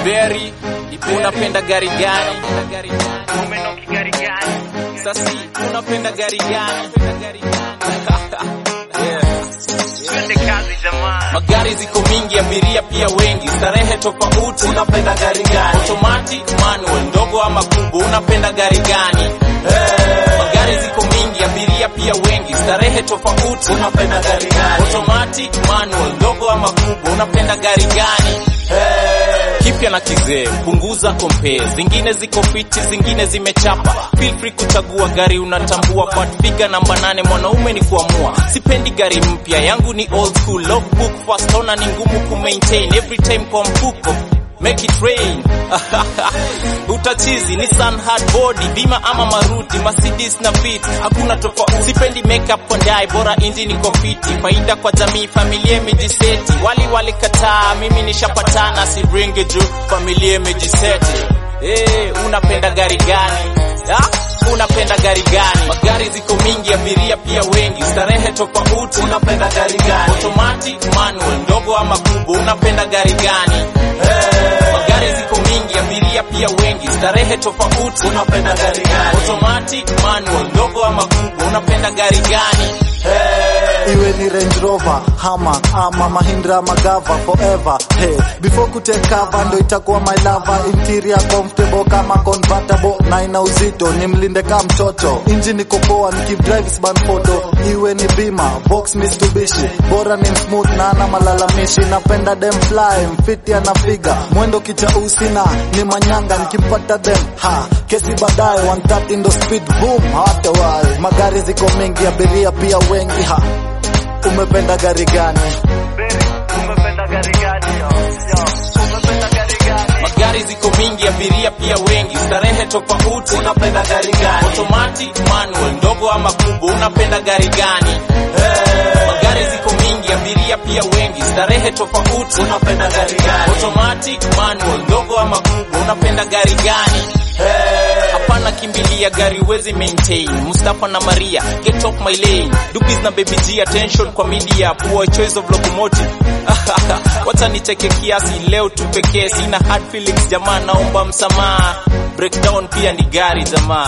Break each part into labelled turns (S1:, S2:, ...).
S1: Beri, unapenda gari gani?
S2: Umenoki gari gani?
S1: Sasi, unapenda gari gani? yeah.
S2: Twende kazi jamani.
S1: Magari ziko mingi, abiria pia wengi, starehe tofauti. Unapenda gari gani? Automatic, manual, ndogo ama kubwa? Unapenda gari gani? Hey. Magari ziko mingi, abiria pia wengi, starehe tofauti. Unapenda gari gani? Automatic, manual, ndogo ama kubwa? Unapenda gari gani? Hey. Kipya na kizee, punguza compare. Zingine ziko fiti, zingine zimechapa. Feel free kuchagua gari unatambua. But figure namba nane, mwanaume ni kuamua. Sipendi gari mpya, yangu ni old school. Logbook fast owner ni ngumu ku maintain. Every time kwa mfuko Make it rain utachizi Nissan hard body bima ama maruti Mercedes na Fit hakuna tofauti sipendi makeup kwa ndai bora injini iko fiti faida kwa jamii familia imejiseti wali walikataa mimi nishapatana si bring it juu familia imejiseti eh unapenda gari gani ha? unapenda gari gani magari ziko mingi abiria pia wengi starehe tofauti unapenda gari gani automatic manual ndogo ama kubwa unapenda gari gani hey. magari ziko mingi abiria pia wengi starehe tofauti unapenda gari gani automatic manual ndogo ama kubwa unapenda gari gani hey.
S3: iwe ni Range Rover, Hummer ama Mahindra Magava forever. Hey, before kutake cover ndo itakuwa my lover. Interior comfortable kama convertible na ina uzito, ni mlinde kama mtoto. Engine iko poa, nikidrive sban photo. Iwe ni bima, box Mitsubishi, bora ni smooth na ana malalamishi. Napenda dem fly, mfiti anafiga, mwendo kichausi na ni manyanga. Nikimpata dem ha, kesi baadaye 130 ndo speed boom, hata wai. Magari ziko mengi, abiria pia wengi ha. Umependa gari gani?
S2: Beri, umependa gari gani yo? Yo, umependa gari gani?
S1: magari ziko mingi abiria pia wengi starehe tofauti unapenda gari gani automatic manual ndogo ama kubwa unapenda gari gani hey. magari ziko mingi abiria pia wengi starehe tofauti unapenda gari gani automatic manual ndogo ama kubwa unapenda gari gani hey. hapana kimbilia gari wezi maintain Mustafa na Maria get off my lane dupis na baby G attention kwa media poor choice of locomotive wacha nicheke kiasi leo tu pekee sina hard feelings jamaa naomba msamaha breakdown pia ni gari jamaa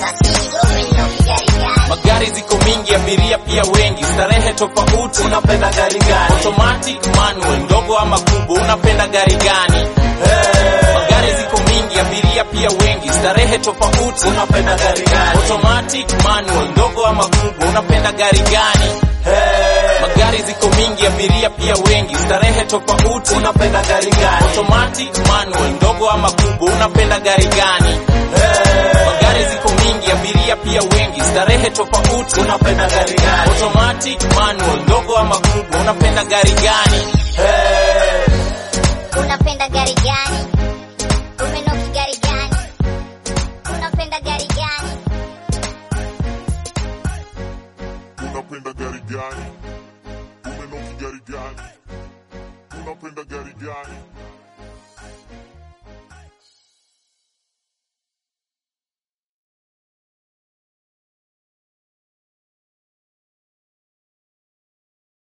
S1: magari ziko mingi abiria pia wengi starehe tofauti unapenda gari gani automatic manual ndogo ama kubwa unapenda gari gani hey. magari ziko mingi abiria pia wengi starehe tofauti unapenda gari gani automatic manual ndogo ama kubwa unapenda gari gani hey. magari ziko mingi abiria pia wengi starehe tofauti unapenda gari gani automatic manual ndogo ama kubwa unapenda gari gani hey. magari ziko mingi abiria pia wengi starehe tofauti unapenda gari gani automatic manual ndogo ama kubwa unapenda gari gani hey.
S4: Unapenda gari gani?